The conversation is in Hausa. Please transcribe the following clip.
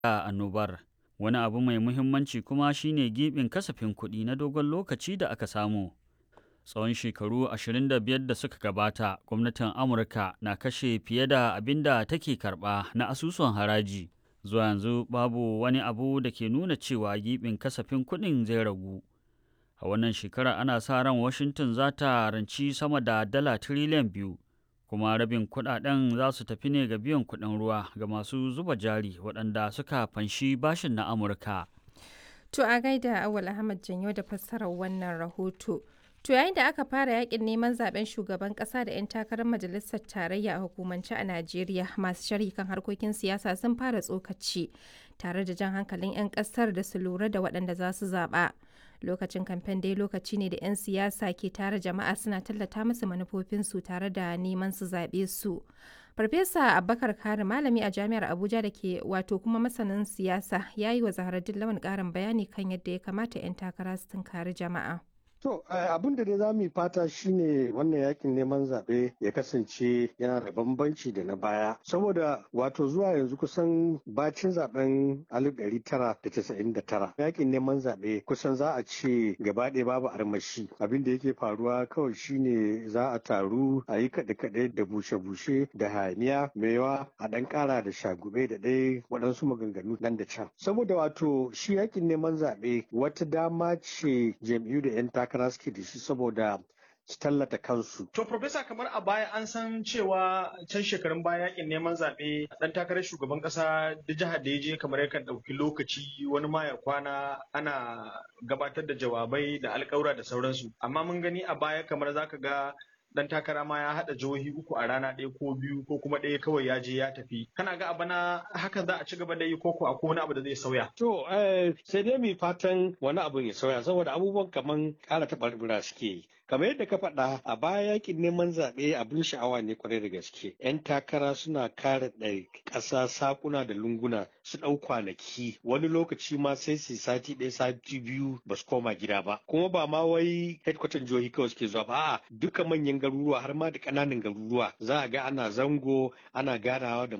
a annobar. Wani abu mai muhimmanci kuma shine gibin kasafin kuɗi na dogon lokaci da aka samu. Tsawon shekaru 25 da suka gabata, gwamnatin Amurka na kashe fiye da abin da take karɓa na asusun haraji. Zuwa yanzu babu wani abu da ke nuna cewa gibin kasafin kuɗin zai ragu. A wannan shekara ana sa ran Washington za ta ranci sama da dala tiriliyan biyu, kuma rabin kuɗaɗen za su tafi ne ga biyan kuɗin ruwa ga masu zuba jari waɗanda suka fanshi bashin na Amurka. To a gaida Awal Ahmad Janyo da fassarar wannan rahoto. To yayin da aka fara yakin neman zaben shugaban kasa da 'yan takarar majalisar tarayya a hukumance a Najeriya masu sharhi kan harkokin siyasa sun fara tsokaci tare da jan hankalin 'yan kasar da su lura da waɗanda za su zaɓa. Lokacin kamfen dai lokaci ne da 'yan siyasa ke tare jama'a suna tallata musu manufofinsu tare da neman su zaɓe su. Farfesa Abubakar Kari malami a jami'ar Abuja da ke wato kuma masanin siyasa ya yi wa Zaharaddin Lawan ƙarin bayani kan yadda ya kamata 'yan takara su tunkari jama'a. To abin da dai za mu yi fata shine wannan yakin neman zaɓe ya kasance yana da bambanci da na baya. Saboda wato zuwa yanzu kusan bacin zaben 1999 yakin neman zaɓe kusan za a ce gaba ɗaya babu armashi. Abin da yake faruwa kawai shine za a taru a yi kaɗe-kaɗe da bushe-bushe da hayaniya maiwa a ɗan ƙara da shagube da ɗaya waɗansu maganganu nan da can. Saboda wato shi yakin neman zaɓe wata dama ce jam'iyyu da 'yan takara suke da shi saboda su tallata kansu. To, Profesa, kamar a baya an san cewa can shekarun baya yakin neman zaɓe ɗan takarar shugaban ƙasa da jihar da ya je kamar yakan ɗauki lokaci wani ma ya kwana ana gabatar da jawabai da alƙawura da sauransu. Amma mun gani a baya kamar zaka ga dan takara ma ya haɗa jihohi uku a rana ɗaya ko biyu ko kuma ɗaya kawai ya je ya tafi kana ga bana hakan za a ci gaba da yi koko a wani abu da zai sauya to sai dai mu fatan wani abu ya sauya saboda abubuwan kaman ƙara taɓarɓura suke yi kamar yadda ka faɗa a baya yakin neman zaɓe abin sha'awa ne kwarai da gaske yan takara suna kare ɗari ƙasa sakuna da lunguna su ɗau kwanaki wani lokaci ma sai su sati ɗaya sati biyu ba su koma gida ba kuma ba ma wai headquarter jihohi kawai suke zuwa ba a'a duka manyan garuruwa har ma da ƙananan garuruwa za a ga ana zango ana ganawa da